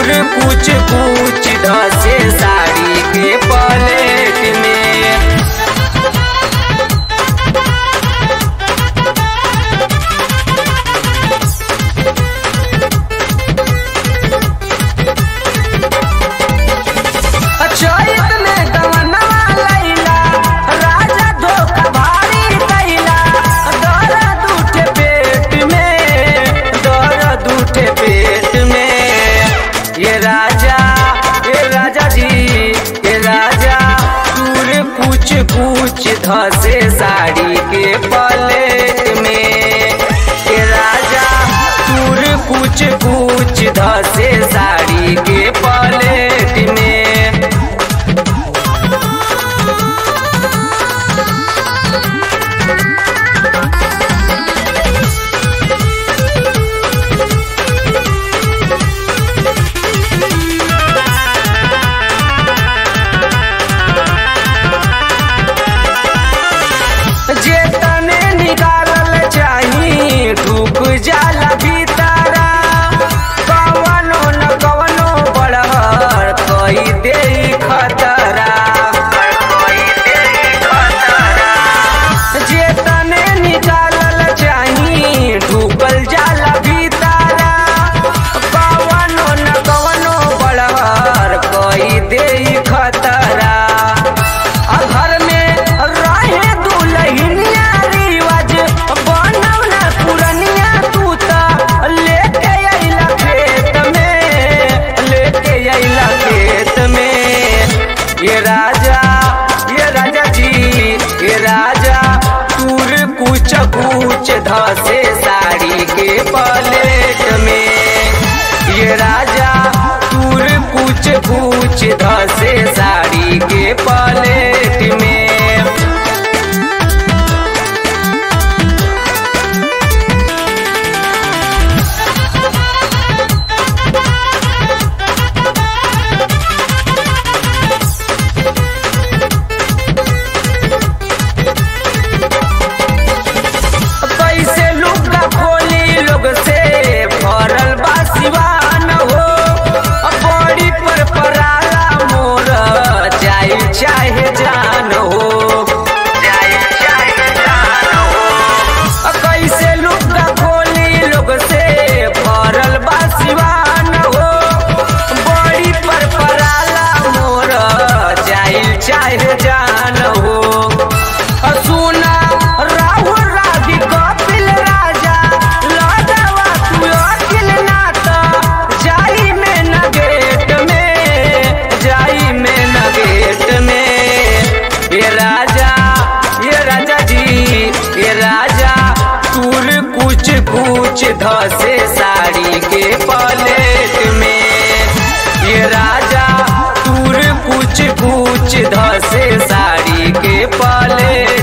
दूर कुछ कुछ धसे साड़ी के पलेट में चैत में गवनवा लैला राजा धोखा भारी कैला दर्द उठे पेट में दर्द उठे पेट में ये राजा ये राजा जी ये राजा दूर कुछ कुछ धसे साड़ी के पलेट में ये राजा दूर कुछ कुछ धसे साड़ी के पलेट में जे तने निकालल चाही ढूक जाला भीतरा कवनो न कवनो बड़हर कई दे खतरा कई दे खतरा जे तने निकालल चाही ढूकल जाला भीतरा कवनो न कवनो बड़हर कई दे खतरा आ घर में रहे दुलहिनिया रिवाज बनव ना पुरनिया तू त लेके अइला खेत में लेके अइला खेत में ये राजा ये राजा जी ये राजा तूर कुछ कुछ धसे साड़ी के पलेट में ये राजा तूर कुछ कुछ धसे साड़ी के पलेट में कैसे लुगा खोली लोग से भरल बा सिवान हो बड़ी पर पराला मोर जाई चाहे जान हो जाई चाहे जान हो कैसे लुगा खोली लोग से भरल बा सिवान हो बड़ी पर पराला मोर जाई चाहे जान हो सुना राहुल राधी कपिल राजा लड़वा तू अखिल नात जाई में न गेट में जाई में न गेट में ये राजा ये राजा जी ये राजा तूर कुछ कुछ धसे साड़ी के पलेट में ये राजा तूर कुछ कुछ धसे साड़ी के पलेट